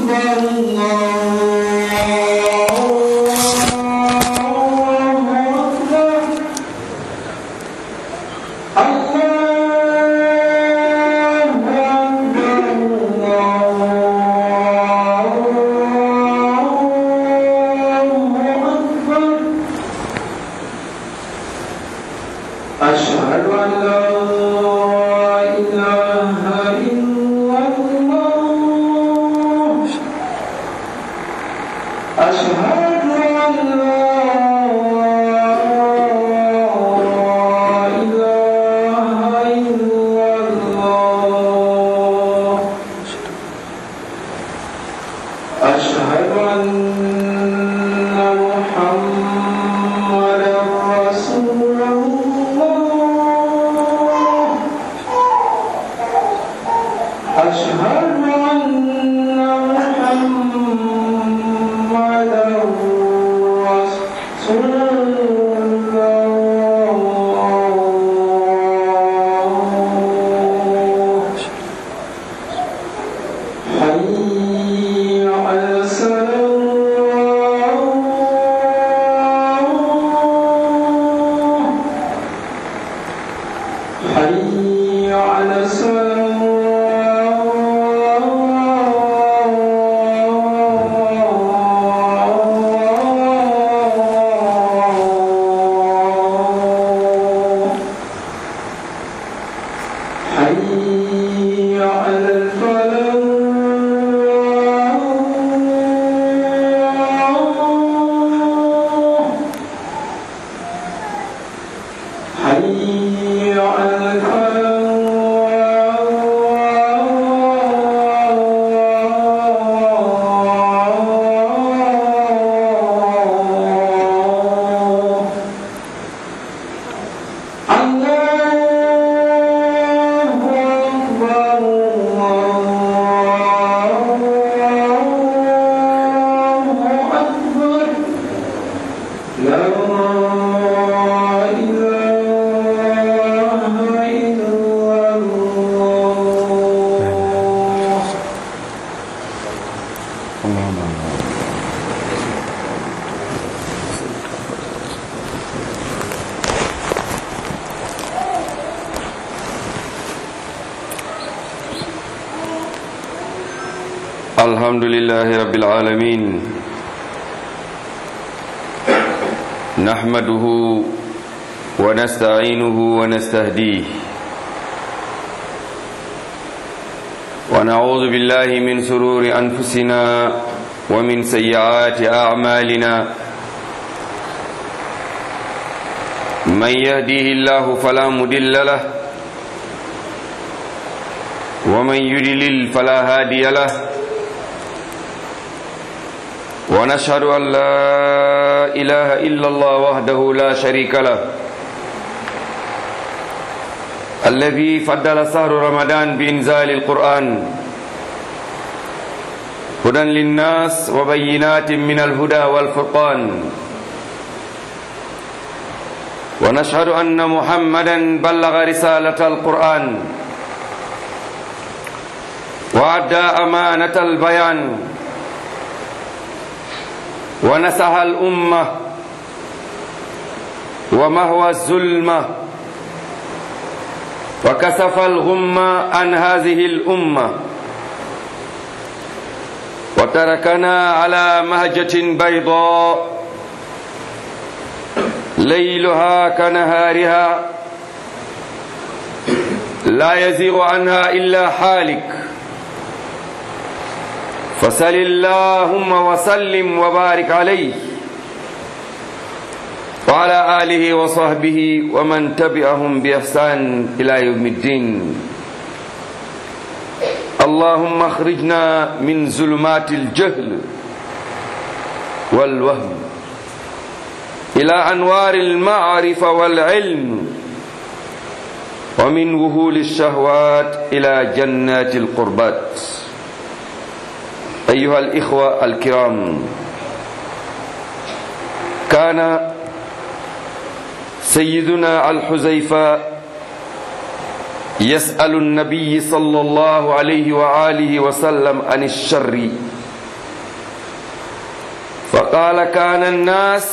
أشهد أن لا إله إلا الله أشهد أن لا إله إلا الله أشهد أن محمدا رسول الله أشهد أن محمدا رسول الله حي على السلام حي على السلام حي على الفلاح حي على الفلاح الله أكبر الله أكبر لا إله إلا الله الحمد لله رب العالمين نحمده ونستعينه ونستهديه ونعوذ بالله من سرور أنفسنا ومن سيئات أعمالنا من يهديه الله فلا مدل له ومن يدلل فلا هادي له ونشهد أن لا إله إلا الله وحده لا شريك له الذي فضل سهر رمضان بإنزال القرآن هدى للناس وبينات من الهدى والفرقان ونشهد أن محمدا بلغ رسالة القرآن وأدى أمانة البيان ونسح الأمة ومهوى الظلمة وكسف الغمة عن هذه الأمة وتركنا على مهجة بيضاء ليلها كنهارها لا يزيغ عنها إلا حالك فسل اللهم وسلم وبارك عليه وعلى آله وصحبه ومن تبعهم بإحسان إلى يوم الدين اللهم اخرجنا من ظلمات الجهل والوهم إلى أنوار المعرفة والعلم ومن وهول الشهوات إلى جنات القربات أيها الإخوة الكرام كان سيدنا الحزيفة يسأل النبي صلى الله عليه وآله وسلم عن الشر فقال كان الناس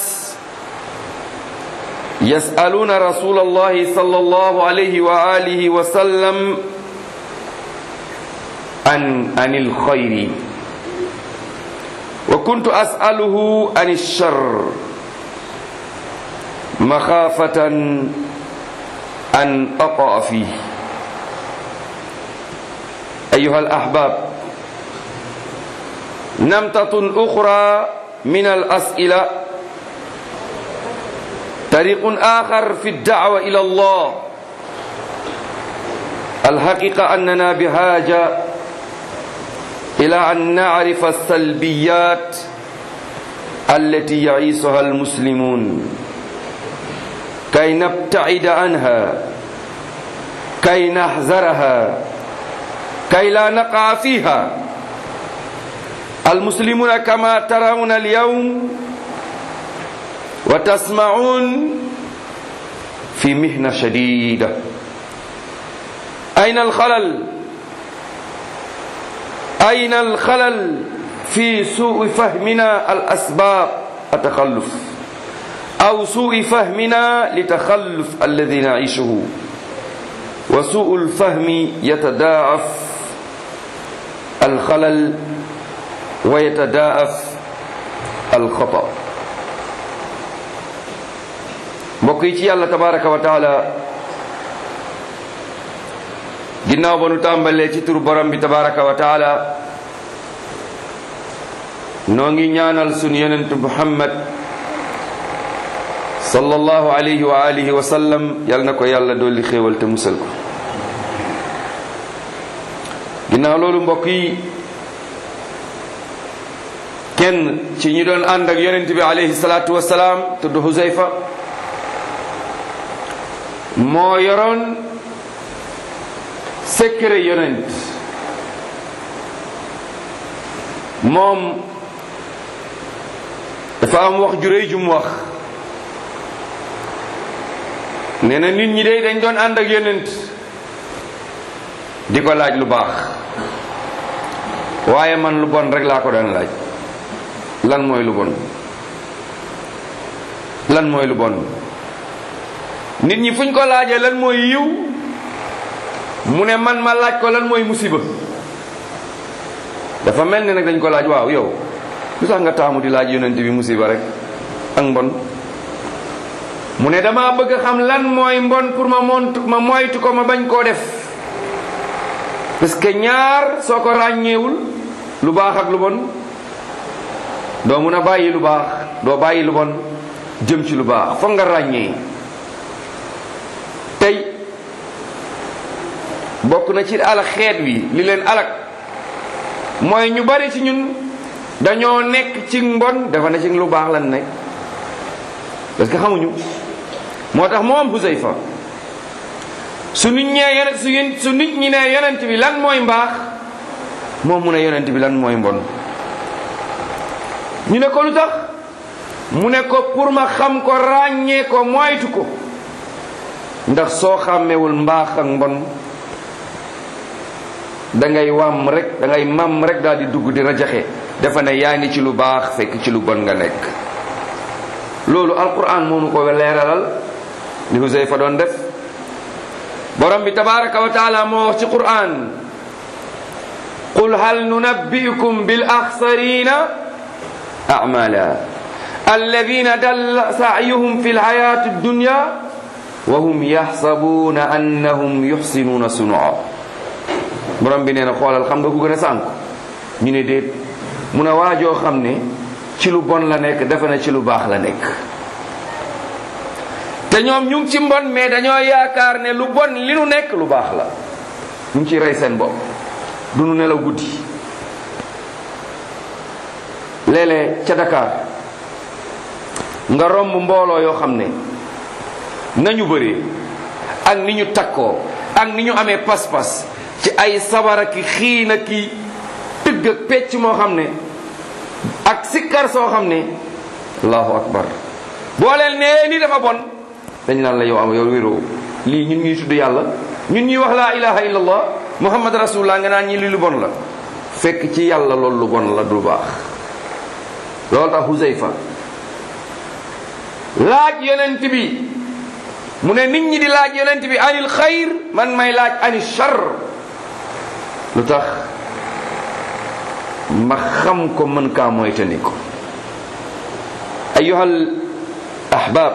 يسألون رسول الله صلى الله عليه وآله وسلم عن عن الخير وكنت أسأله عن الشر مخافة أن أقع فيه أيها الأحباب نمطة أخرى من الأسئلة طريق آخر في الدعوة إلى الله الحقيقة أننا بحاجة إلى أن نعرف السلبيات التي يعيشها المسلمون كي نبتعد عنها كي نحذرها كي لا نقع فيها المسلمون كما ترون اليوم وتسمعون في مهنة شديدة أين الخلل أين الخلل في سوء فهمنا الأسباب التخلف أو سوء فهمنا لتخلف الذي نعيشه وسوء الفهم يتضاعف الخلل ويتضاعف الخطأ mbokk yi ci yàlla tabaraka wa taala ginnaaw ba nu tàmbalee ci turu borom bi tabaraka wa taala noo ngi ñaanal sunu yonent muhammad sallallahu alayhi wa alihi wa sallam yal na ko yàlla dolli xéewal te musal ko ginnaaw loolu mbokk yi kenn ci ñi doon ànd ak yonent bi alayhi salaatu wasalaam tudd Huzayfa moo yoroon secret yonent moom dafa am wax ju rëy ju mu wax nee na nit ñi day dañ doon ànd ak yonent di ko laaj lu baax waaye man lu bon rek laa ko daan laaj lan mooy lu bon lan mooy lu bon nit ñi fuñ ko laajee lan mooy yiw mu ne man ma laaj ko lan mooy musiba dafa mel ni nag dañ ko laaj waaw yow lu tax nga taamu di laaj yonent bi musiba rek ak mbon mu ne dama bëgg xam lan mooy mbon pour ma mont ma moytu ko ma bañ koo def parce que ñaar soo ko ràññeewul lu baax ak lu bon doo mun a bàyyi lu baax doo bàyyi lu bon jëm ci lu baax foog nga ràññee tey bokk na ci alak xeet wi li leen alak mooy ñu bari ci ñun dañoo nekk ci mbon dafa ne ci lu baax lan nekk parce que xamuñu moo tax moom Huzayfa su nit ñee yonent su yéen su nit ñi ne yonent bi lan mooy mbaax moom mu ne yonent bi lan mooy mbon ñu ne ko lu tax mu ne ko pour ma xam ko ràññee ko moytu ko ndax soo xàmmewul mbaax ak mbon da ngay wàmm rek da ngay màmm rek daal di dugg di rajaxe dafa ne yaa ngi ci lu baax fekk ci lu bon nga nekk loolu alquran moonu ko leeralal li Huzayfa doon def borom bi tabaraka wa taala moo wax ci quran qul hal nunabbiukum bil axsarina amala alladina dalla saayuhum fi lxayati dunya wa hum yaxsabuuna annahum yuxsinuuna sunua borom bi nee na xoolal xam nga ku gën a sànku ñu ne déet mun a waajoo xam ne ci lu bon la nekk dafa ne ci lu baax la nekk te ñoom ñu ngi ci mbon mais dañoo yaakaar ne lu bon li nu nekk lu baax la ñu ngi ciy rey seen bopp du nu nelaw guddi léeg-léeg ca Dakar nga romb mbooloo yoo xam ne nañu bëree ak ni ñu takkoo ak ni ñu amee pas-pas ci ay sabara ki xiina ki tëgg ak pecc moo xam ne ak sikkar soo xam ne allahu akbar boo leen nee ni dafa bon dañ naan la yow am yow wéroo lii ñun ñuy tudd yàlla ñun ñuy wax laa ilaha illallah muhammad rasulullah nga naan ñi li lu bon la fekk ci yàlla loolu lu bon la du baax loolu tax Huzayfa laaj yonent bi mu ne nit ñi di laaj yonent bi anil xayr man may laaj anil shar lu tax ma xam ko mën kaa moytandi ko ayyuhal ahbab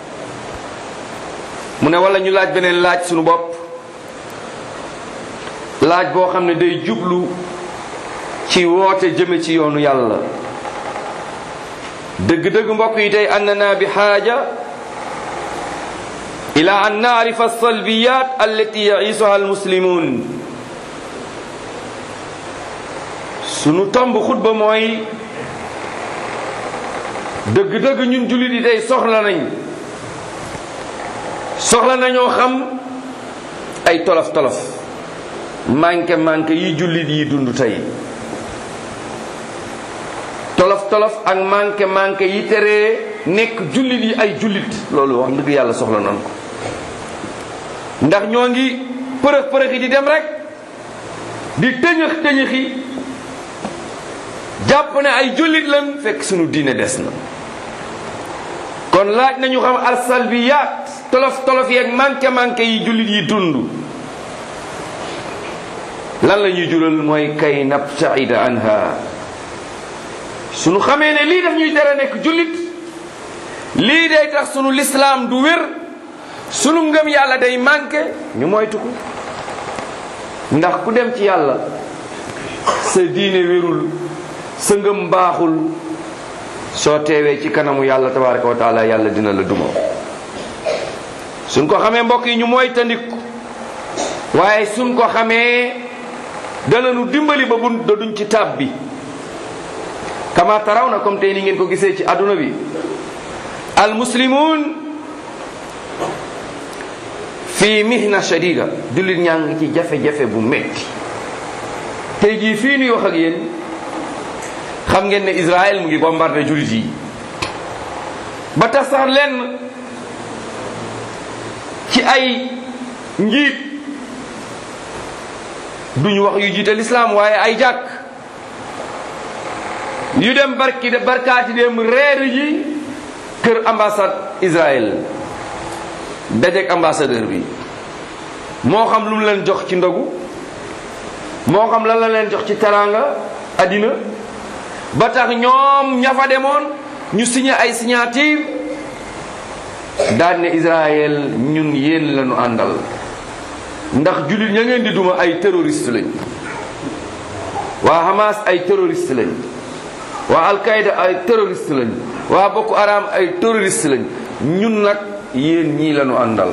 mu ne wala ñu laaj beneen laaj sunu bopp laaj boo xam ne day jublu ci woote jëme ci yoonu yàlla dëgg-dëgg mbokk yi tey annana bi xaaja ila an naarifa alsalbiyat allati yaisuha almuslimun sunu tomb xutba mooy dëgg-dëgg ñun jullit yi tey soxla nañ soxla nañoo xam ay tolof-tolof manqué manqué yi jullit yi dund tey tolof-tolof ak manqué manqué yi teree nekk jullit yi ay jullit loolu wax dëgg yàlla soxla nañ ko ndax ñoo ngi përëx përëx yi di dem rek di tëñëx tëñëxi jàpp ne ay jullit lan fekk sunu diine des na kon laaj nañu xam alsalbiyaat tolof tolof yeeg manqué manqué yi jullit yi dund lan la ñuy jural mooy kay nabtaida anha sunu xamee ne lii daf ñuy tere nekk jullit lii day tax sunu lislaam du wér sunu ngëm yàlla day manqué ñu moytu ko ndax ku dem ci yàlla sa diine wérul sa ngëm baaxul soo teewee ci kanamu yàlla tabaraka wa taala yàlla dina la duma suñ ko xamee mbokk yi ñu mooy tandiku waaye suñ ko xamee danañu dimbali ba bun da duñ ci tab bi kama taraw na comme tey ni ngeen ko gisee ci adduna bi al muslimun fi mihna shadida jullit ñaa ngi ci jafe-jafe bu metti tey jii fii nuy wax ak yéen xam ngeen ne Israël mu ngi bombardé jullit yi ba tax sax lenn ci ay njiit duñu wax yu jiite lislaam waaye ay jàkk yu dem barki de barkaati dem reer ji kër ambassade Israël dajeek ambassadeur bi moo xam lu mu leen jox ci ndogu moo xam lan la leen jox ci teraanga addina ba tax ñoom ña fa demoon ñu signé ay signature daan ne Israël ñun yéen lañu àndal ndax jullit ña ngeen di duma ay terroriste lañ waa Hamas ay terroriste lañ waa Al-Qaïda ay terroriste lañ waa Boko Haram ay terroriste lañ ñun nag yéen ñii lañu àndal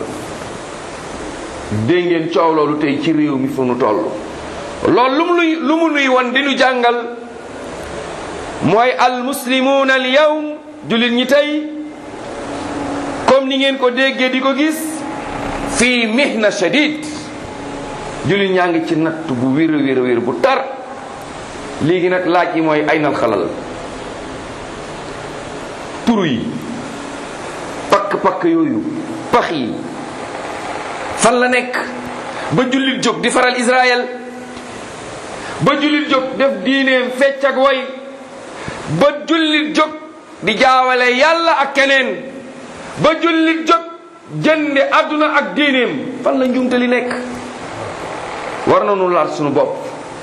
dégg ngeen coow loolu tey ci réew mi fu nu toll loolu lu mu nuy lu mu nuy wan di nu jàngal mooy al muslimuuna al yawm jullit ñi tey comme ni ngeen ko déggee di ko gis fii mihna shadid jullit ñaa ngi ci natt bu wér a wér a wér bu tar léegi nag laaj yi mooy aynal xalal turu yi pakk-pakk yooyu pax yi fan la nekk ba jullit jóg di faral Israël ba jullit jóg def diineem fecc ak way ba jullit jóg di jaawale yàlla ak keneen ba jullit jóg jënde àdduna ak diineem fan la njuumte li nekk war na nu laat sunu bopp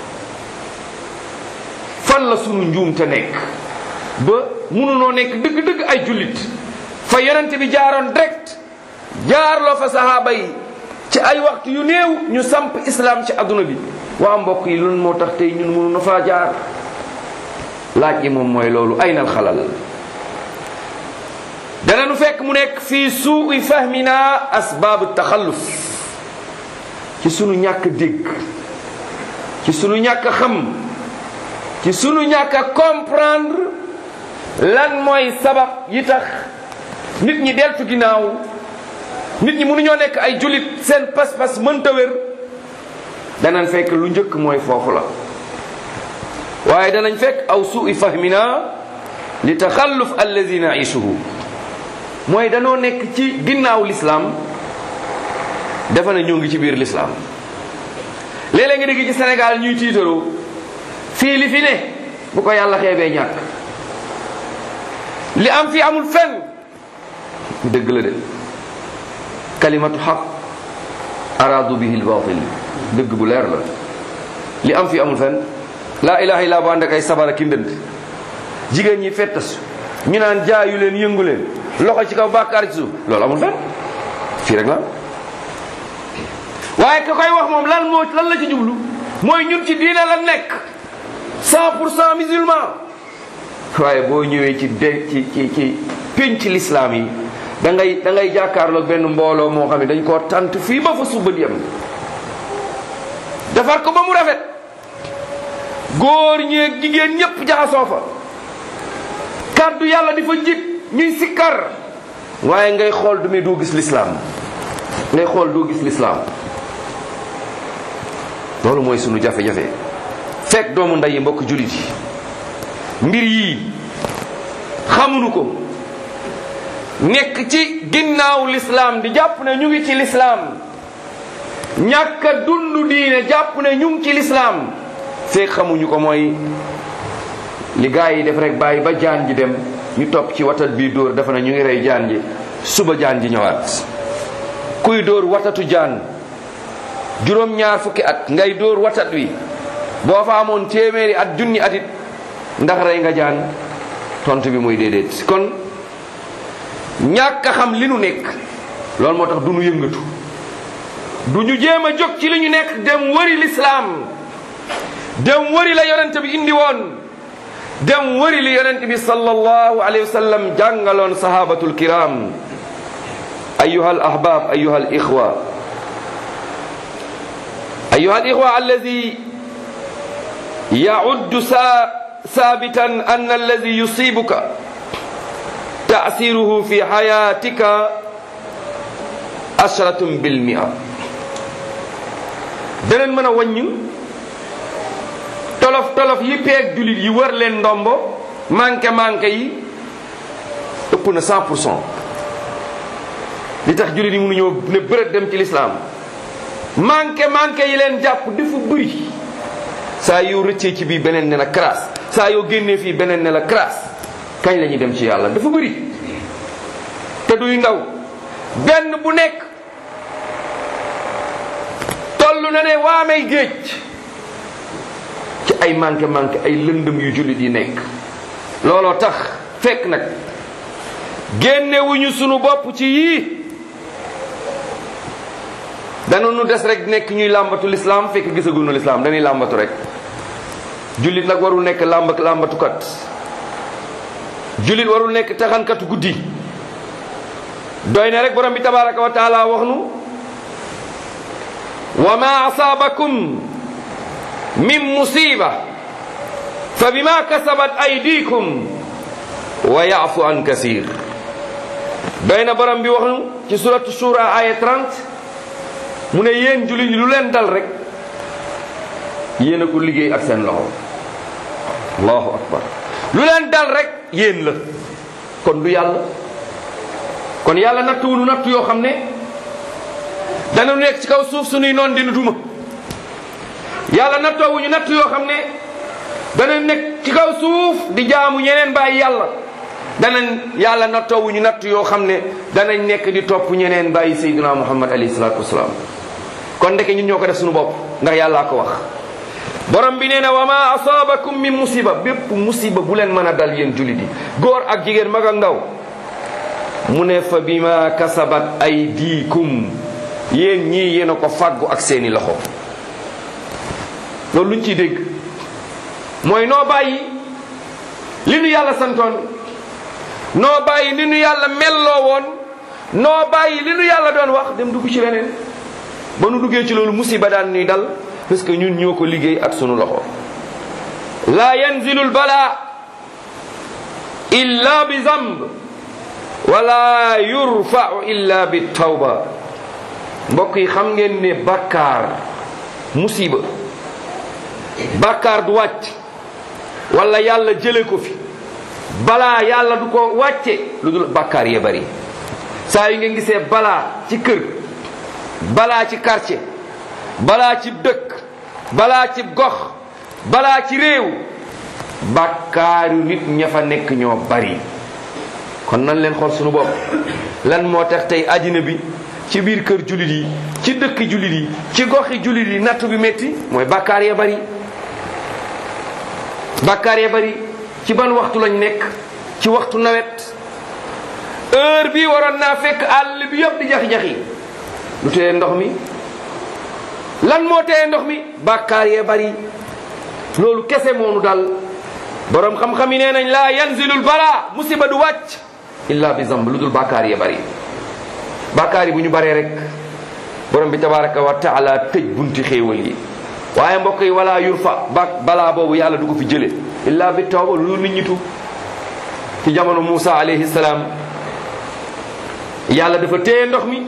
fan la sunu njuumte nekk ba mënunoo nekk dëgg-dëgg ay jullit fa yonent bi jaaroon direct jaarloo fa sahaaba yi ci ay waxtu yu néew ñu samp islam ci àdduna bi waa mbokk yi loolu moo tax tey ñun mënu na faa jaar laaj yi moom mooy loolu aynal xalal dana nu fekk mu nekk fii suui fahmina asbaabu taxalluf ci sunu ñàkk dégg ci sunu ñàkk xam ci sunu ñàkk comprendre lan mooy sabab yi tax nit ñi deltu ginnaaw nit ñi mënuñoo nekk ay jullit seen pas-pas mënta wér danañ fekk lu njëkk mooy foofu la waaye danañ fekk aw suui fahmina li taxalluf allazi naisuhu mooy danoo nekk ci ginnaaw lislaam dafa ne ñoo ngi ci biir lislaam léeg-léeg nga dégg ci Sénégal ñuy tiitaroo fii li fi ne bu ko yàlla xeebee ñàkk li am fi amul fenn dëgg la de kalimatu xaq araadu bihi lbatil dëgg bu leer la li am fi amul fenn laa ilaha illa bu ànd ak ay sabara ki ndënd jigéen ñi fettas ñu naan jaayu leen yëngu leen loxo ci kaw bàkkaar ci suuf loolu amul fenn fii rek la waaye ka koy wax moom lan moo lan la ci jublu mooy ñun ci diine la nekk cent pour cent musulman waaye boo ñëwee ci de ci ci ci pénc l'islam yi da ngay da ngay jàkkaarloog benn mbooloo moo xam ne dañ koo tant fii ba fa suba di yem defar ko ba mu rafet góor ñeeg jigéen ñépp jaxasoo fa kàddu yàlla di fa jib ñuy sikkar waaye ngay xool du muy doo gis l'islam ngay xool doo gis l'islam loolu mooy sunu jafe-jafe fekk doomu ndey yi mbokk jullit yi mbir yii xamuñu ko nekk ci ginnaaw l'islam di jàpp ne ñu ngi ci l'islam ñàkk a dund diine jàpp ne ñu ngi ci l'islam fekk xamuñu ko mooy li gaa yi def rek bàyyi ba jaan ji dem ñu topp ci watat bii dóor dafa ne ñu ngi rey jaan ji suba jaan ji ñëwaat kuy dóor watatu jaan juróom-ñaar fukki at ngay dóor watat wi boo fa amoon téeméeri at junni at it ndax rey nga jaan tontu bi muy déedéet kon ñàkk a xam li nu nekk loolu moo tax du nu yëngatu du ñu jéem a jóg ci li ñu nekk dem wëri lislaam dem wëri la yonent bi indi woon dem wëri li yonent bi sallallahu alayhi wa sallam jàngaloon sahabatul kiram ayuha al ahbab ayuha al ixwa ayuha al ixwa alladi يعد ثابتا أن الذي يصيبك تأثيره في حياتك عشرة بالمئة danañ mën a wàññi tolof tolof yi peeg julit yi wër leen ndombo manqué manqué yi ëpp na 100 pour cent li tax julit yi mënuñoo ne bërët dem ci lislaam manqué manqué yi leen jàpp dafa bëri saa yoo rëccee ci bii beneen ne la crasse saa yoo génnee fii beneen ne la crasse kañ la ñuy dem ci yàlla dafa bëri te duy ndaw benn bu nekk toll na ne waamay géej ci ay manqué manqué ay lëndëm yu jullit yi nekk looloo tax fekk nag génnewuñu sunu bopp ci yii dana nu des rek nekk ñuy làmbatu lislaam fekk gisagul nu lislaam dañuy làmbatu rek jullit nag warul nekk làmb làmbatukat jullit warul nekk taxankatu guddi doy na rek borom bi tabaraka wa taala wax nu wa ma asaabakum min musiba fa bima kasabat aydikum wa yaafu an kasir doy na borom bi wax nu ci suratu shura aya 30 mu ne yéen jullit yi lu leen dal rek yéen a ko liggéey ak seen loxo allahu akbar lu leen dal rek yéen la kon du yàlla kon yàlla nattuwunu nattu yoo xam ne dana nekk ci kaw suuf sunuy noon dina duma yàlla nattoowuñu nattu yoo xam ne dana nekk ci kaw suuf di jaamu ñeneen bàyyi yàlla danañ yàlla nattoowuñu nattu yoo xam ne danañ nekk di topp ñeneen bàyyi sayyidina muhammad alayhi salaatu wasalaam kon ndeke ñun ñoo ko def suñu bopp ndax yàllaa ko wax borom bi nee na wa ma asaabakum min musiba bépp musiba bu leen mën a dal yéen jullit yi góor ak jigéen mag ak ndaw mu ne fa bima kasabat aydikum yéen ñii yéen a ko fàggu ak seeni loxo loolu luñ ciy dégg mooy noo bàyyi li nu yàlla santoon noo bàyyi li nu yàlla melloo woon noo bàyyi li nu yàlla doon wax dem dugg ci leneen ba nu duggee ci loolu musiba daan ñuy dal parce que ñun ñoo ko liggéey ak sunu loxo la yanzilu l bala illa bi zamb wala yurfau illa bi tawba mbokk yi xam ngeen ne bàkkaar musiba bàkkaar du wàcc wala yàlla jële ko fi balaa yàlla du ko wàcce lu dul bàkkaar yee bari saa yu ngeen gisee balaa ci kër balaa ci quartier balaa ci dëkk balaa ci gox balaa ci réew bàkkaaru nit ña fa nekk ñoo bari kon nan leen xool suñu bopp lan moo tax tey àddina bi ci biir kër jullit yi ci dëkk jullit yi ci goxi jullit yi nattu bi métti mooy bàkkaar ya bari bàkkaar ya bari ci ban waxtu lañ nekk ci waxtu nawet heure bi waroon naa fekk àll bi yëpp di jaxi-jaxi lu teye ndox mi lan moo teye ndox mi bàkkaar ya bari loolu kese moonu dal borom xam-xam yi nee nañ laa yanzilul bala musiba du wàcc illa bi zamb lu dul bàkkaar ya bari bàkkaar yi bu ñu baree rek borom bi tabaraka wa taala tëj bunti xéewal yi waaye mbokk yi wala yurfa ba balaa boobu yàlla du ko fi jële illa bi tawba lu nit ñi tuub ci jamono Muusa alayhi salaam yàlla dafa téye ndox mi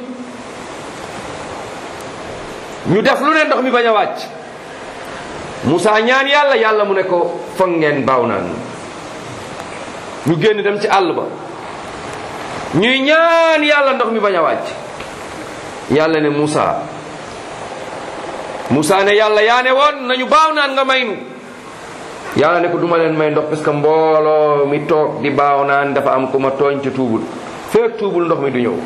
ñu def lu ne ndox mi bañ a wàcc Muusa ñaan yàlla yàlla mu ne ko foog ngeen baaw naan ñu génn dem ci àll ba ñuy ñaan yàlla ndox mi bañ a wàcc yàlla ne Muusa Muusa ne yàlla yaa ne woon nañu baaw naan nga may nu yàlla ne ko duma leen may ndox parce que mbooloo mi toog di baaw naan dafa am ku ma tooñ ca tuubul feek tuubul ndox mi du ñëw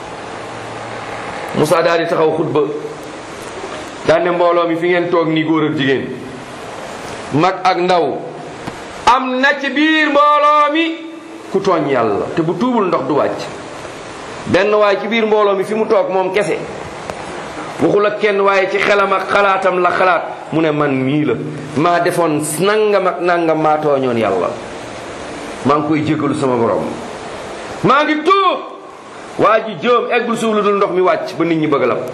Muusa daal di taxaw xutba daan ne mbooloo mi fi ngeen toog nii góor ak jigéen mag ak ndaw am na ci biir mbooloo mi ku tooñ yàlla te bu tuubul ndox du wàcc benn waaye ci biir mbooloo mi fi mu toog moom kese waxul ak kenn waaye ci xelam ak xalaatam la xalaat mu ne man mii la maa defoon nangam ak nangam maa tooñoon yàlla maa ngi koy jégalu sama borom maa ngi tuub waa ji jëm eggul suuf lu dul ndox mi wàcc ba nit ñi bëgg la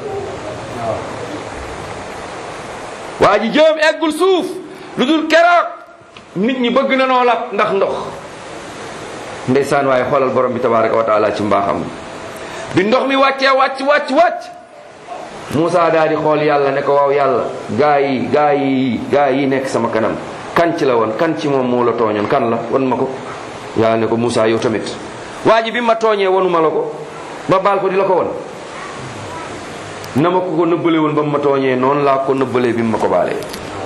waa ji jëm eggul suuf lu dul keroog nit ñi bëgg na noo lab ndax ndox ndeysaan waaye xoolal borom bi tabaraka wa taala ci mbaaxam bi ndox mi wàccee wàcc wàcc wàcc Moussa daal di xool yàlla ne ko waaw yàlla gaa yi gaa yi gaa yi nekk sama kanam kan ci la woon kan ci moom moo la tooñoon kan la wan ma ko yàlla ne ko Moussa yow tamit waa ji bi ma tooñee wanuma la ko ma baal ko di la ko won na ma ko ko nëbbale woon ba mu ma tooñee noonu laa ko nëbbalee bi mu ma ko baalee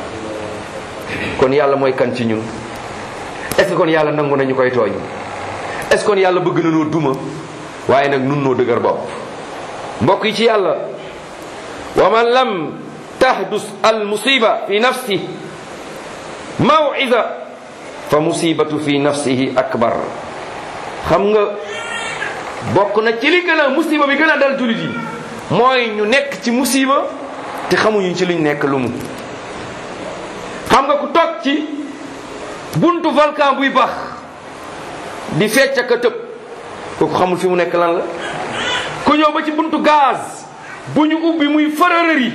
kon yàlla mooy kan ci ñun est-ce que kon yàlla nangu nañu koy tooñ est-ce que kon yàlla bëgg na noo duma waaye nag nun noo dëgër bopp mbokk yi ci yàlla wa man lam tahdus al musiba fi nafsi maw'iza fa musibatu fi nafsihi akbar xam nga bokk na ci li gën a musiba bi gën a dal julit yi mooy ñu nekk ci musiba te xamuñu ci liñ nekk lu mu xam nga ku toog ci buntu volcan buy bax di fecc ak a tëb kooku xamul fi mu nekk lan la ku ñëw ba ci buntu gaz bu ñu ubbi muy fararëri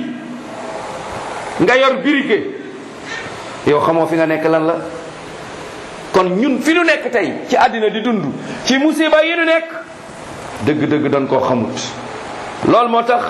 nga yor birike yow xamoo fi nga nekk lan la kon ñun fi nu nekk tey ci àddina di dund ci musiba yi nu nekk dëgg-dëgg doon koo xamut loolu moo tax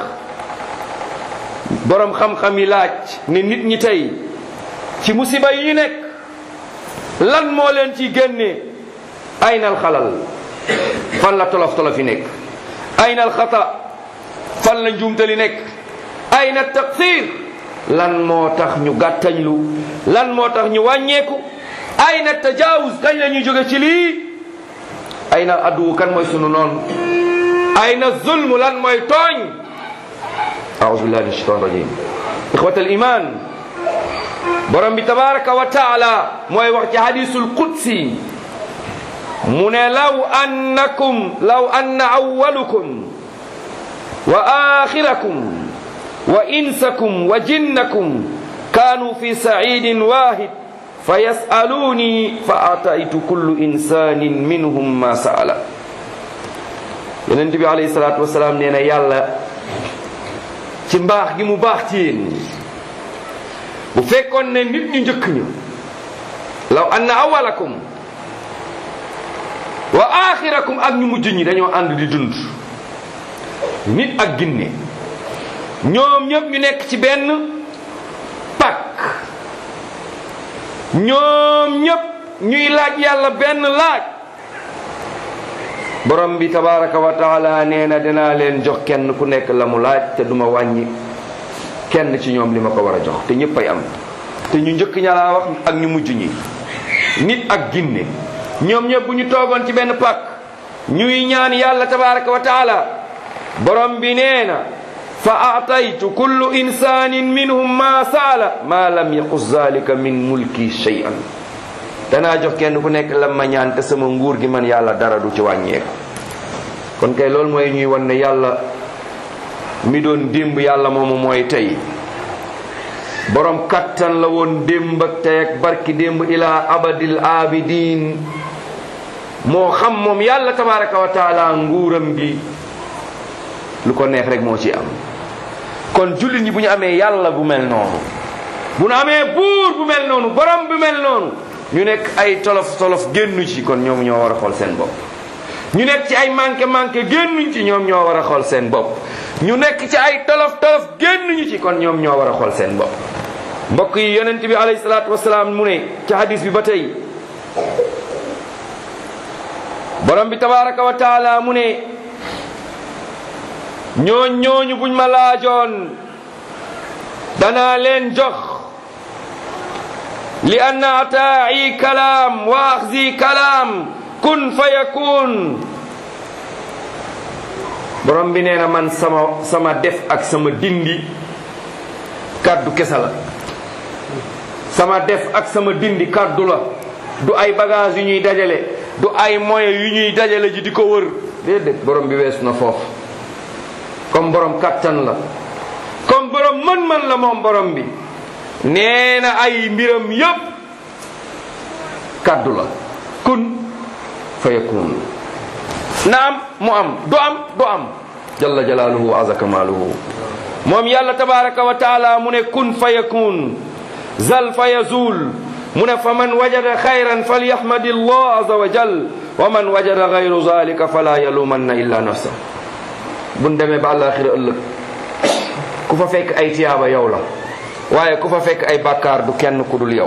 boroom xam-xam yi laaj ne nit ñi tey ci musiba yi ñu nekk lan moo leen ci génnee aynal xalal fan la tolof tolof yi nekk aynal xata fan la njuumtali nekk ayna taqsir lan moo tax ñu gàttañlu lan moo tax ñu wàññeeku ayna tajaawuz kañ la ñuy jóge ci lii ayna addu kan mooy sunu noonu ayna zulm lan mooy tooñ أعوذ بالله من الشيطان الرجيم إخوة الإيمان borom bi tabaraka wa taala mooy wax ci hadisul qudsi mu ne law annakum law anna awwalukum wa akhirakum wa insakum wa jinnakum kanu fi sa'idin wahid fayasaluni fa ataitu kullu insanin minhum ma sa'ala yonent bi alayhi salatu wasalaam nee na yàlla ci mbaax gi mu baax ci yéen bu fekkoon ne nit ñu njëkk ñu law anna awalakum wa axirakum ak ñu mujj ñi dañoo ànd di dund nit ak ginne ñoom ñëpp ñu nekk ci benn pak ñoom ñëpp ñuy laaj yàlla benn laaj borom bi tabaraka wa taala nee na dinaa leen jox kenn ku nekk la mu laaj te duma wàññi kenn ci ñoom li ma ko war a jox te ñëpp ay am te ñu njëkk ña laa wax ak ñu mujj ñi nit ak ginne ñoom ñëpp bu ñu toogoon ci benn pàkk ñuy ñaan yàlla tabaraka wa taala borom bi nee na fa aataytu kullu insanin minhum ma saala ma lam yaqus zalika min mulki shay'an danaa jox kenn ku nekk lam ma ñaan te sama nguur gi man yàlla dara du ci wàññeeku kon kay loolu mooy ñuy wan ne yàlla mi doon démb yàlla moomu mooy tey borom kattan la woon démb ak tey ak barki démb ila abadil abidin moo xam moom yàlla tabaraka wa taala nguuram gi lu ko neex rek moo ci am kon jullit ñi bu ñu amee yàlla bu mel noonu bu ñu amee buur bu mel noonu borom bu mel noonu ñu nekk ay tolof tolof génnu ci kon ñoom ñoo war a xool seen bopp ñu nekk ci ay manqué manqué génnuñ ci ñoom ñoo war a xool seen bopp ñu nekk ci ay tolof tolof génnuñu ci kon ñoom ñoo war a xool seen bopp mbokk yi yonent bi alayhi salaatu wasalaam mu ne ci hadis bi ba tey borom bi tabaraka wa taala mu ne ñooñ ñooñu buñ ma laajoon danaa leen jox li anna ataa'i kalaam wa axzi kalaam kun fa yakun borom bi nee na man sama sama def ak sama dindi kàddu kesa la sama def ak sama dindi kàddu la du ay bagage yu ñuy dajale du ay moyens yu ñuy dajale ji di ko wër déedéet borom bi weesu na foofu comme borom kattan la comme borom mën-mën la moom borom bi nee na ay mbiram yépp kàddu la kun fa yakun na am mu am du am du am jalla jalaaluhu wa aza kamaaluhu moom yàlla tabaraka wa taala mu ne kun fa yakun zal fa yazul mu ne fa man wajada xayran falyahmadi allah aza wa jal wa man wajada gayru zalika fala yalumanna illa nafsa buñ demee ba àllaaxira ëllëg ku fa fekk ay tiyaaba yow la waaye ku fa fekk ay bàkkaar du kenn ku dul yow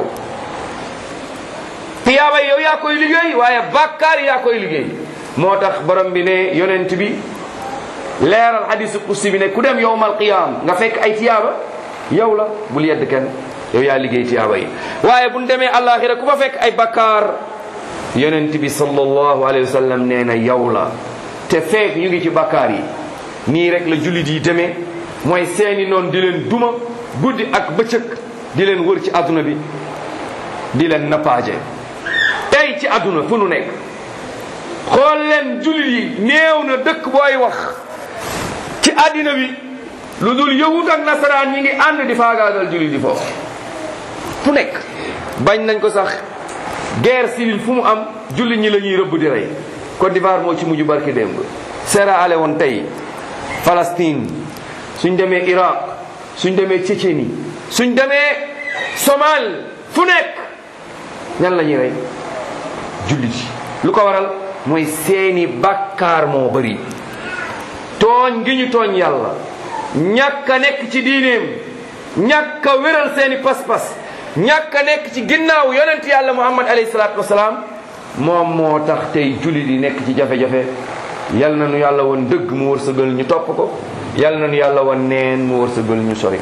tiyaaba yow yaa koy liggéey waaye bàkkaar yaa koy liggéey moo tax borom bi ne yonent bi leeral hadisu qudsi bi ne ku dem yowmal qiyaam nga fekk ay tiyaaba yow la bul yedd kenn yow yaa liggéey tiyaaba yi waaye buñ demee àllaaxira ku fa fekk ay bàkkaar yonent bi sallallahu alayhi wa sallam nee na yow la te fekk ñu ngi ci bàkkaar yi nii rek la jullit yi demee mooy seeni noon di leen duma guddi ak bëccëg di leen wër ci àdduna bi di leen nappaaje tey ci àdduna fu nu nekk xool leen jullit yi néew na dëkk booy wax ci àddina bi lu dul yahut ak nasaraan ñi ngi ànd di faagaagal jullit yi foofu fu nekk bañ nañ ko sax guerre civile fu mu am jullit ñi la ñuy rëbb di rey Côte d'Ivoire moo ci mujj barki démb Sierra Leone tey Palestine suñ demee Irak suñ demee Tchétchénie suñ demee Somal fu nekk ñan la ñuy rey jullit yi lu ko waral mooy seeni bàkkaar moo bëri tooñ gi ñu tooñ yàlla ñàkk a nekk ci diineem ñàkk a wéral seeni pas-pas ñàkk a nekk ci ginnaaw yonent yàlla muhammad alayhi salaatu wasalaam moom moo tax tey jullit yi nekk ci jafe-jafe yal na nu yàlla woon dëgg mu wërsëgal ñu topp ko yal na nu yàlla woon neen mu wërsëgal ñu sori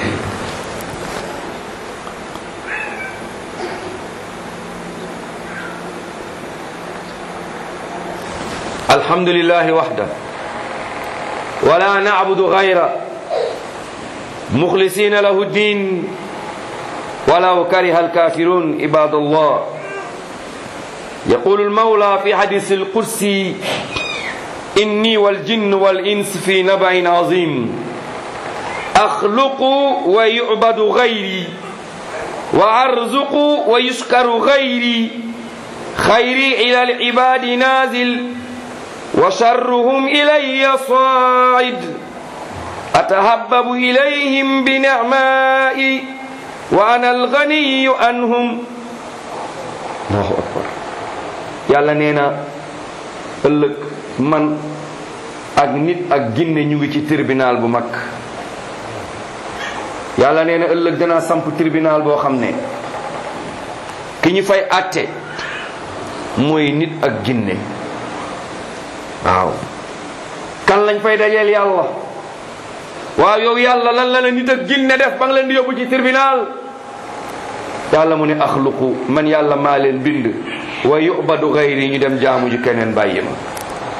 الحمد لله وحده ولا نعبد غيره مخلصين له الدين ولو كره الكافرون عباد الله يقول المولى في حديث القدسي إني والجن والإنس في نبع عظيم أخلق ويعبد غيري وأرزق ويشكر غيري خيري إلى العباد نازل وشرهم إلي صاعد أتهبب إليهم بنعمائي وأنا الغني عنهم الله أكبر yàlla nee na ëllëg man ak nit ak ginne ñu ngi ci tribunal bu mag yàlla nee na ëllëg danaa samp tribunal boo xam ne ki ñu fay àtte mooy nit ak ginne waaw kan lañ fay dajeel yàlla waaw yow yàlla lan la la nit ak ginne def ba nga leen di yóbbu ci tribunal yàlla mu ne axluqu man yàlla maa leen bind wa yubadu gayri ñu dem jaamu ji keneen bàyyi ma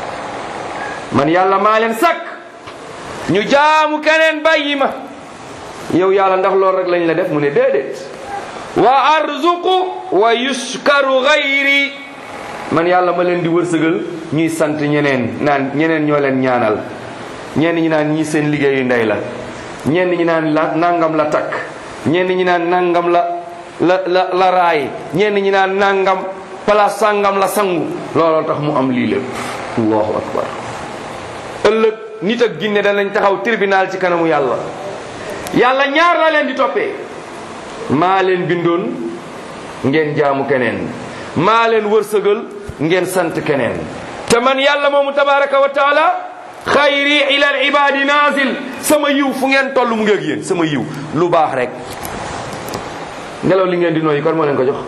man yàlla maa leen sakk ñu jaamu keneen bàyyi ma yow yàlla ndax loolu rek lañ la def mu ne déedéet wa arzuqu wa yuskaru gayri man yàlla ma leen di wërsëgal ñuy sant ñeneen naan ñeneen ñoo leen ñaanal ñenn ñi naan ñii seen liggéeyu ndey la ñenn ñi naan la nangam la takk ñenn ñi naan nangam la la la la raay ñenn ñi naan nangam place sangam la sangu looloo tax mu am lii lépp allahu akbar ëllëg nit ak ginne danañ taxaw tribunal ci kanamu yàlla yàlla ñaar la leen di toppee maa leen bindoon ngeen jaamu keneen maa leen wërsëgal ngeen sant keneen te man yàlla moomu tabaraka wa taala xayri ila al ibadi nazil sama yiw fu ngeen toll mu ngeeg yéen sama yiw lu baax rek ngelaw li ngeen di nooyi kon moo leen ko jox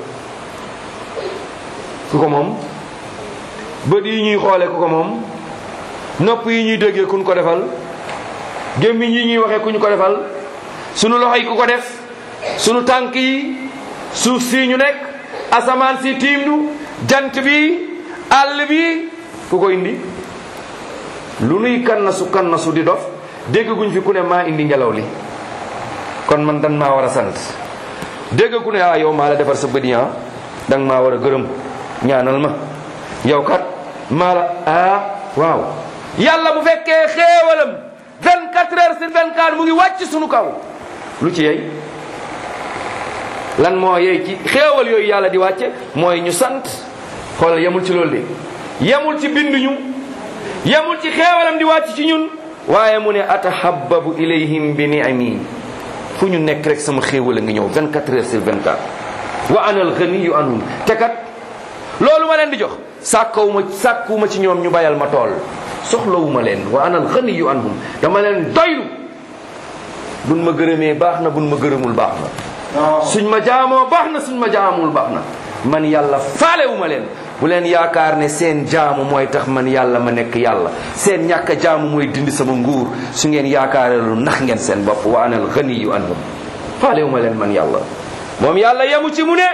ku ko moom bët yi ñuy xoole ku ko moom nopp yi ñuy déggee ku ñu ko defal gémmiñ yi ñuy waxee ku ñu ko defal sunu loxo yi ku ko def sunu tànk yi suuf si ñu nekk asamaan si tiim nu jant bi àll bi ku ko indi lu nuy kannasu kannasu di dof dégg guñ fi ku ne maa indi ngelaw li kon man dan maa war a sant dégg ku ne ah yow maa la defar sa bët yi ah danga maa war a gërëm ñaanal ma yow kat maa la ah waaw yàlla bu fekkee xéewalam 24 heures sur 24 mu ngi wàcc sunu kaw lu ci yey lan moo yey ci xéewal yooyu yàlla di wàcce mooy ñu sant xoolal yemul ci loolu de yemul ci binduñu yemul ci xéewalam di wàcc ci ñun waaye mu ne atahababu ilayhim bi ni'ami fu ñu nekk rek sama xéewal a ngi ñëw 24 heures sur 24 wa ana al ghaniyu anhum te kat loolu ma leen di jox sàkkawuma sàkkuwuma ci ñoom ñu bayal ma tool soxlawuma leen wa ana al ghaniyu anhum dama leen doylu buñ ma gërëmee baax na buñ ma gërëmul baax na suñ ma jaamoo baax na suñ ma jaamul baax na man yàlla faalewuma leen bu leen yaakaar ne seen jaamu mooy tax man yàlla ma nekk yàlla seen ñàkk a jaamu mooy dindi sama nguur su ngeen yaakaaree lu nax ngeen seen bopp wa ana al ghaniyu anhum faalewuma leen man yàlla moom yàlla yemu ci mu ne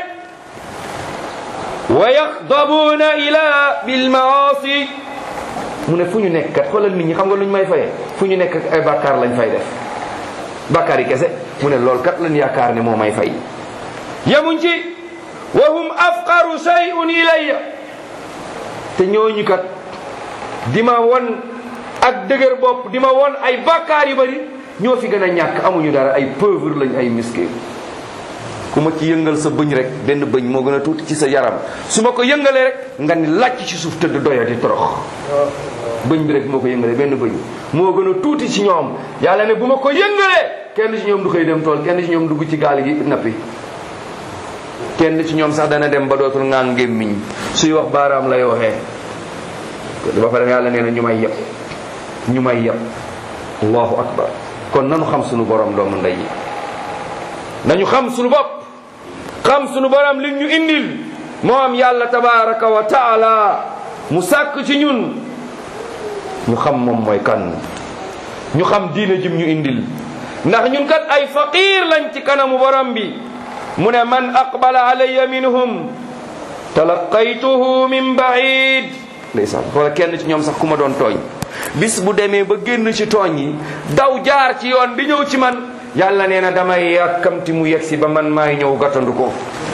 wa yaxdabuuna ila bil maasi mu ne fu ñu nekk kat xoolal nit ñi xam nga lu ñu may fayee fu ñu nekk ay bàkkaar lañ fay def bàkkaar yi kese mu ne loolu kat lañ yaakaar ne moo may fay yemuñ ci wa hum afqaru shay'un ilayya te ñooñu kat di ma won ak dëgër bopp di ma won ay bàkkaar yu bari ñoo fi gën a ñàkk amuñu dara ay pauvre lañ ay miskin ku ma ci yëngal sa bëñ rek benn bëñ moo gën a tuuti ci sa yaram su ma ko yëngalee rek nga ni làcc ci suuf tëdd doya di torox bëñ bi rek moo ko yëngalee benn bëñ moo gën a tuuti ci ñoom yàlla ne bu ma ko yëngalee kenn ci ñoom du xëy dem tool kenn ci ñoom dugg ci gaal gi nappi kenn ci ñoom sax dana dem ba dootul ngaa ngémmiñ suy wax baaraam lay waxee ba pare yàlla nee na ñu may yëpp ñu may yëpp allahu akbar kon nanu xam sunu borom doomu ndey yi nañu xam sunu bopp xam sunu borom li ñu indil moom yàlla tabaraka wa taala mu sàkk ci ñun ñu xam moom mooy kan ñu xam diine jim ñu indil ndax ñun kat ay faqir lañ ci kanamu borom bi mu ne man aqbala alayya minhum talaqaytuhu min baid ndeysaan wala kenn ci ñoom sax ku ma doon tooñ bis bu demee ba génn ci tooñ yi daw jaar ci yoon bi ñëw ci man yàlla nee na damay yàkkamti mu yegsi ba man maay ñëw gàttandu ko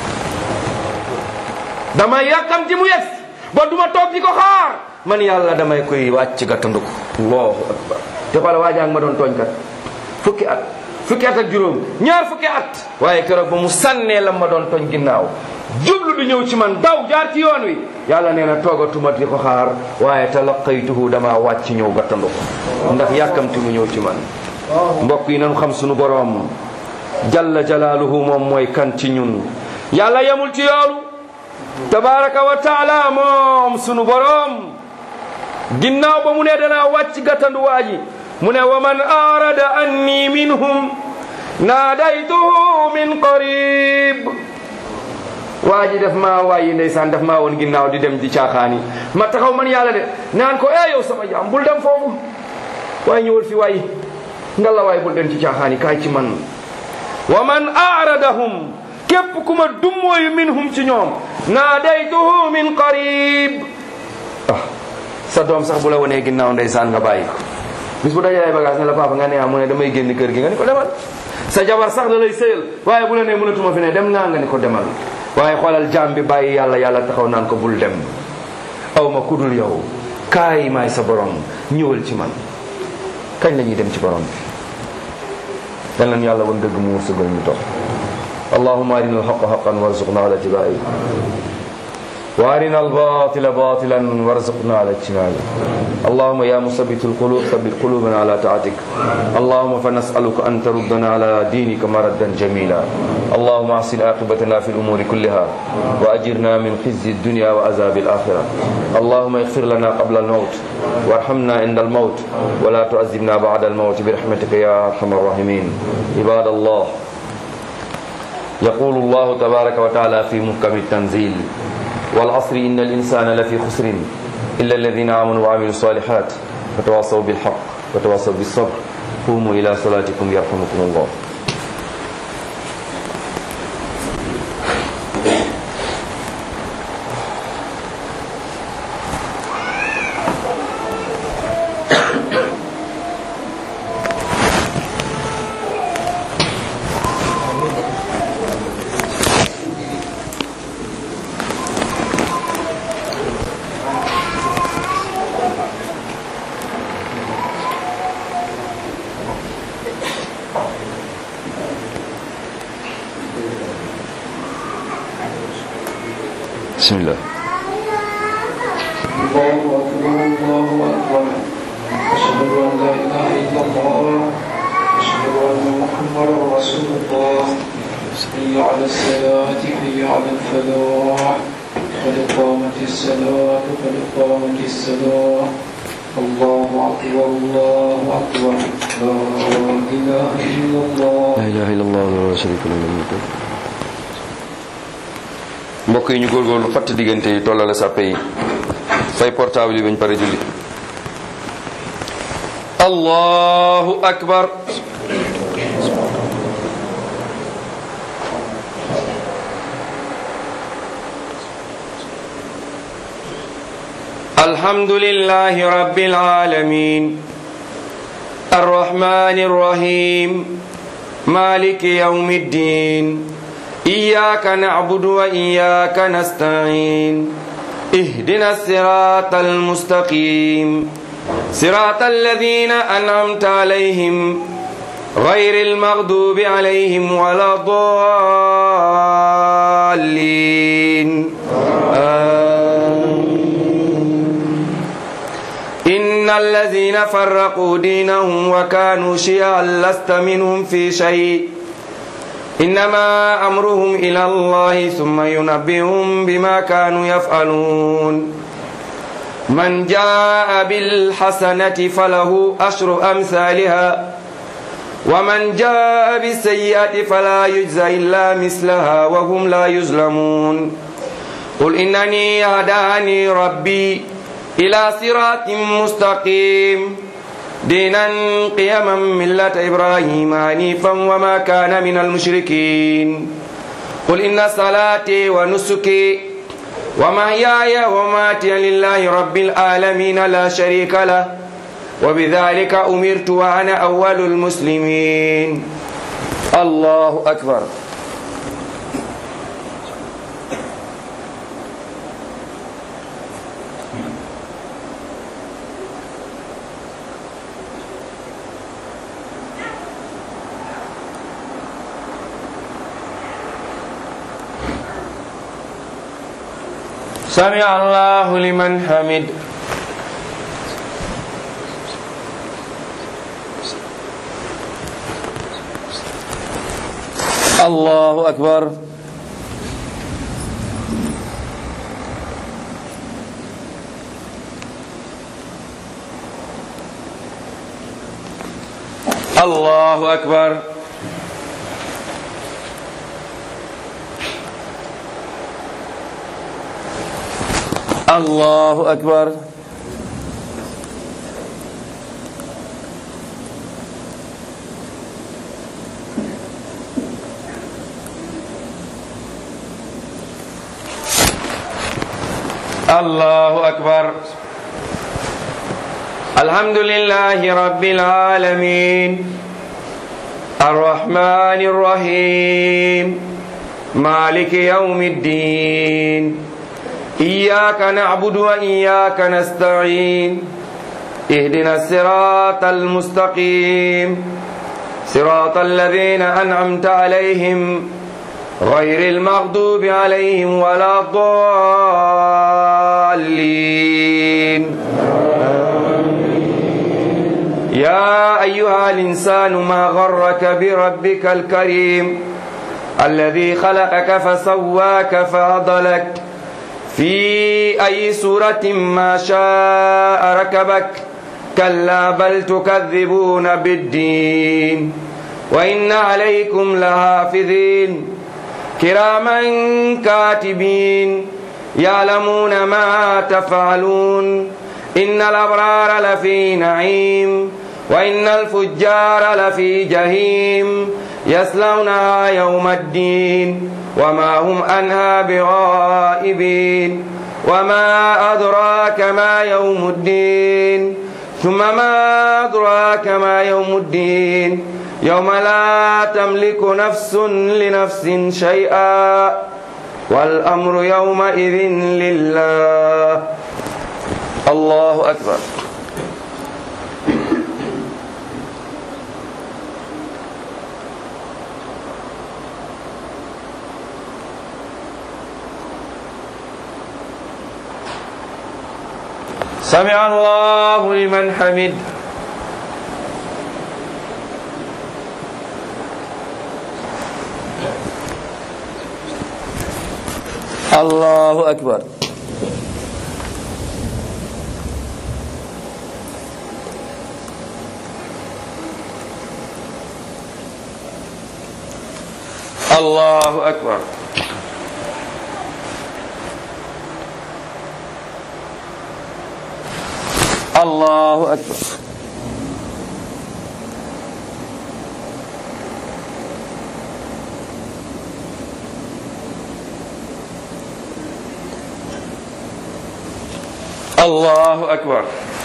damay yàkkamti mu yegsi ba duma toog di ko xaar man yàlla damay koy wàcc gàttandu ko allahu akbar te xoola waa jàng ma doon tooñ kat fukki at fukki at ak juróom ñaar fukki at waaye keroog ba mu sànnee la ma doon tooñ ginnaaw jublu di ñëw ci man daw jaar ci yoon wi yàlla nee na toogatuma di ko xaar waaye talaqaytuhu dama wàcc ñëw gàttandu ko ndax yàkkamti mu ñëw ci man mbokk yi nañu xam sunu boroom jalla jalaaluhu moom mooy kan ci ñun yàlla yemul ci yoolu tabaraka wa taala moom sunu boroom ginnaaw ba mu ne danaa wàcc gàttandu waa ji mu ne wa man arada anni minhum naadaytuhu min qarib waa ji daf maa waayi ndeysaan daf maa woon ginnaaw di dem di caaxaani ma taxaw man yàlla de naan ko eh yow sama jaam bul dem foofu waaye ñëwal fi waay nga la waay bul dem ci caaxaani kaay ci man wa man aradahum képp ku ma dummooyu minhum ci ñoom naadaytuhu min qarib ah sa doom sax bu la wanee ginnaaw ndeysaan nga bàyyi ko bis bu dajalee bagage ne la papa nga ne ah mu ne damay génn kër gi nga ni ko demal sa jabar sax da lay sëyal waaye bu la nee mënatuma fi ne dem naa nga ni ko demal waaye xoolal jaam bi bàyyi yàlla yàlla taxaw naan ko bul dem aw ma kudul yow kaay maay sa borom ñëwal ci man kañ la ñuy dem ci borom bi yal nañu yàlla wan dëgg mu wërsëgal ñu topp allahumma arina alhaqa haqan warzuqna ala tibai wa arina albatila batilan warzuqna ala ijtinabi اللهم يا مثبت القلوب ثبت قلوبنا على طاعتك اللهم فنسألك أن تردنا على دينك مردا جميلا اللهم أحسن عاقبتنا في الأمور كلها وأجرنا من خزي الدنيا وعذاب الآخرة اللهم اغفر لنا قبل الموت وارحمنا عند الموت ولا تعذبنا بعد الموت برحمتك يا أرحم الراحمين عباد الله يقول الله تبارك وتعالى في محكم التنزيل والعصر إن الإنسان لفي خسر إلا الذين آمنوا وعملوا الصالحات وتواصوا بالحق وتواصوا بالصبر قوموا إلى صلاتكم يرحمكم الله بسم الله الله أكبر الله أكبر أشهد أن لا إله إلا الله أشهد أن محمدا رسول الله حي على الصلاة حي على الفلاح قد قامت الصلاة قد قامت الصلاة الله أكبر الله أكبر لا إله إلا الله la ilaha illallah wa la sharika lahu lahu mulku mbokk yi ñu góorgóorlu fatt diggante yi tollale sàppe yi fay portable yi bañ pare julli allahu akbar الحمد لله رب العالمين الرحمن الرحيم مالك يوم الدين إياك نعبد وإياك نستعين اهدنا الصراط المستقيم صراط الذين أنعمت عليهم غير المغضوب عليهم ولا الضالين آمين إن الذين فرقوا دينهم وكانوا شيعا لست منهم في شيء إنما أمرهم إلى الله ثم ينبئهم بما كانوا يفعلون من جاء بالحسنة فله أشر أمثالها ومن جاء بالسيئة فلا يجزى إلا مثلها وهم لا يظلمون قل إنني هداني ربي إلى صراط مستقيم دينا قيما ملة إبراهيم حنيفا وما كان من المشركين قل إن صلاتي ونسكي ومحياي ومماتي لله رب العالمين لا شريك له وبذلك أمرت وأنا أول المسلمين الله أكبر سمع الله لمن حمد الله أكبر الله أكبر الله أكبر الله أكبر الحمد لله رب العالمين الرحمن الرحيم مالك يوم الدين إياك نعبد وإياك نستعين اهدنا الصراط المستقيم صراط الذين أنعمت عليهم غير المغضوب عليهم ولا الضالين يا أيها الإنسان ما غرك بربك الكريم الذي خلقك فسواك فعضلك في أي سورة ما شاء ركبك كلا بل تكذبون بالدين وإن عليكم لحافظين كراما كاتبين يعلمون ما تفعلون إن الأبرار لفي نعيم وإن الفجار لفي جهيم يصلونها يوم الدين وما هم عنها بغائبين وما أدراك ما يوم الدين ثم ما أدراك ما يوم الدين يوم لا تملك نفس لنفس شيئا والأمر يومئذ لله الله أكبر سمع الله لمن حمد الله أكبر الله أكبر الله أكبر الله أكبر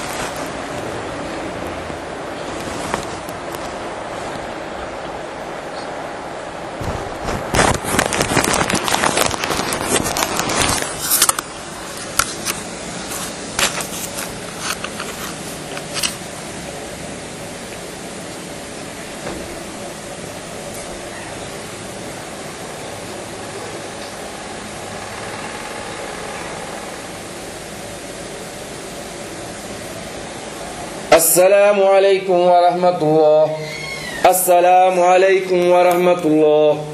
السلام عليكم ورحمة الله السلام عليكم ورحمة الله